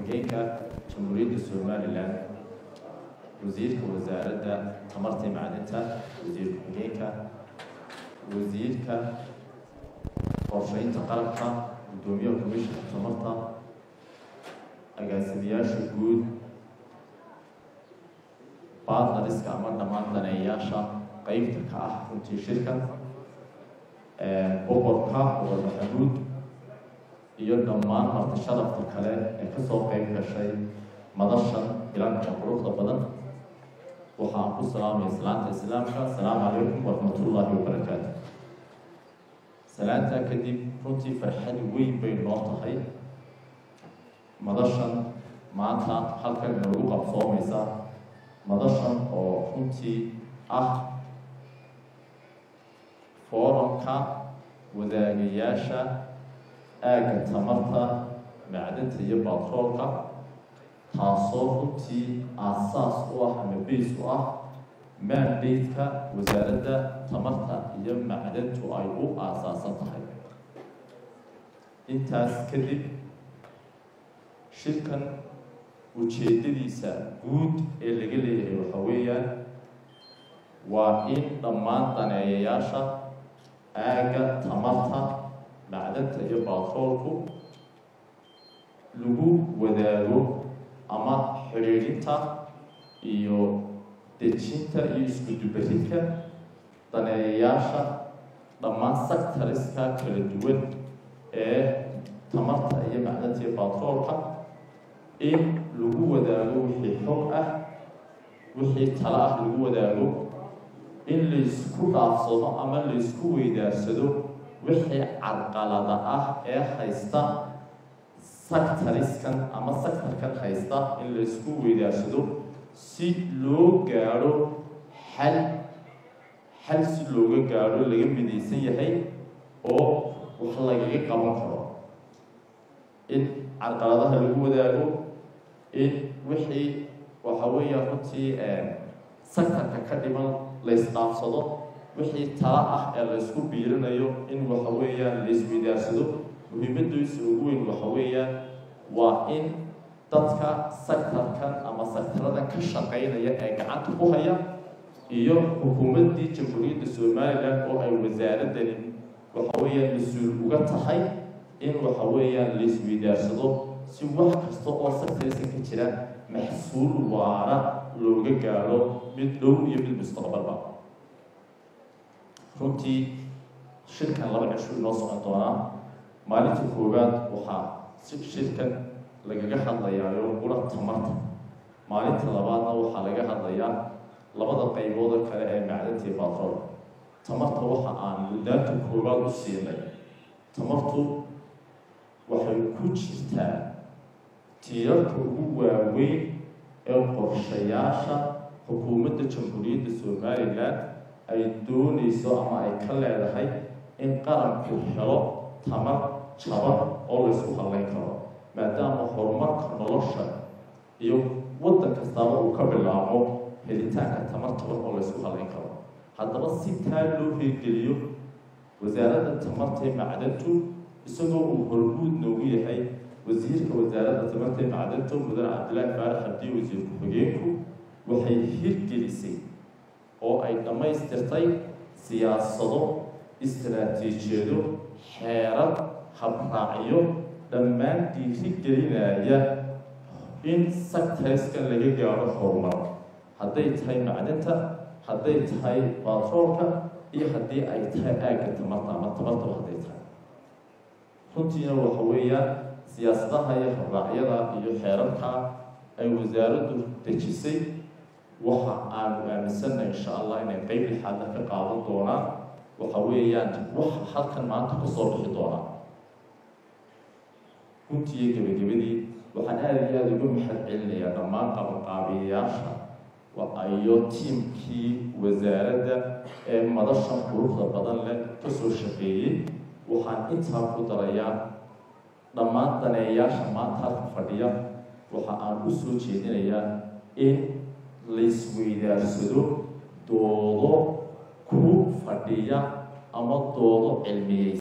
ku-xigeenka jamhuuriyadda somalilan wasiirka wasaaradda tamarta iyo macdinta wasiir ku-xigeenka wasiirka qorsheynta qalabka guddoomiyaha komishinka tamarta agaasimayaasha guud baadnariska ama dhammaan daneeyayaasha qeybta ka ah runtii shirkan boqorka boqor maxamuud iyo dhammaan marti sharafta kale ee kasoo qeyb gashay madashan bilanka quruxda badan waxaan ku salaamaya islaanta islaamka asalaamu calaykum waraxmatullaahi wabarakaatu salaantaa kadib runtii farxad weyn bay noo tahay madashan maanta halkan inoogu qabsoomaysa madashan oo runtii ah foorumka wadaagayaasha aagga tamarta macdinta iyo batroolka taasoo runtii aasaas u ah ama bays u ah mandate-ka wasaaradda tamarta iyo macdantu ay u aasaasan tahay intaas kadib shirkan ujeedadiisa guud ee laga leeyahay waxa weeyaan waa in dhammaan daneeyayaasha aagga tamarta macdanta iyo baatroolku lagu wadaago ama xidhiidhinta iyo dejinta iyo iskudubaridka daneeyayaasha dhammaan sectoriska kala duwan ee tamarta iyo macdanta iyo baatroolka in lagu wadaago wixii xog ah wixii talo ah lagu wadaago in laysku dhaafsado ama laysku weydaarsado wixii carqalada ah ee haysta sectoriskan ama sectorkan haysta in laysku weydaarsado si loo gaadho xal xal si looga gaadho laga midaysan yahay oo wax lagaga qaban karo in carqaladaha lagu wadaago in wixii waxa weeya runtii sectorka ka dhiman laysdhaafsado wixii tala ah ee laysku biirinayo in waxa weeyaan laysweydaarsado muhiimadiisa ugu weyn waxa weeyaan waa in dadka sectorkan ama sectaradan ka shaqeynaya ee gacanta ku haya iyo xukuumaddii jamhuuriyadda somalilan oo ay wasaaradani waxa weeyaan mas-uul uga tahay in waxa weeyaan laysweydaarsado si wax kasta oo sectoriska ka jira maxsuul waara looga gaadho mid dhow iyo mid mustaqbalba runtii shirkan laba cisho inoo socon doonaa maalinta koowaad waxaa si shirkan lagaga hadlayaayo qura tamarta maalinta labaadna waxaa laga hadlayaa labada qaybood oo kale ee macdanta iyo batrool tamarta waxa aan muddaanta koowaad u siinay tamartu waxay ku jirtaa tiirarka ugu waaweyn ee qorshayaasha xukuumadda jamhuuriyadda somalilan ay doonayso ama ay ka leedahay in qaranku helo tamar jaban oo laysku hadlayn karo maadaama horumarka nolosha iyo waddan kastaaba uu ka bilaabo helitaanka tamar taban oo laysku hadlayn karo haddaba si taa loo hirgeliyo wasaaradda tamarta ee macdantu isagoo uu horguud noogu yahay wasiirka wasaaradda tamarta ee macdanta mudane cabdillaahi faarax abdiye wasiir ku-xigeenku waxay hirgelisay oo ay dhammaystirtay siyaasado istaraatiijiyado xeerar habraacyo dhammaan dhiiri gelinaya in sectoriskan laga gaadho horumar hadday tahay macdinta hadday tahay baatroolka iyo haddii ay tahay aagga tamarta ama tamartaba hadday tahay runtiina waxa weeyaan siyaasadaha iyo habraacyada iyo xeerarka ay wasaaraddu dejisay waxa aanu aaminsanna insha allah inay qeyb lixaadna ka qaadan doonaan waxa weeyaan waxa halkan maanta kasoo bixi doonaa runtii iyo gebagabadii waxaan aada iyo aada uga mahad celinayaa dhammaan qabanqaabiyayaasha iyo tiimkii wasaaradda ee madashan quruxda badan leh kasoo shaqeeyey waxaan intaa ku darayaa dhammaan daneeyaasha maanta halka fadhiya waxa aan u soo jeedinayaa in laysweydaarsado doodo ku fadhiya ama doodo cilmiyey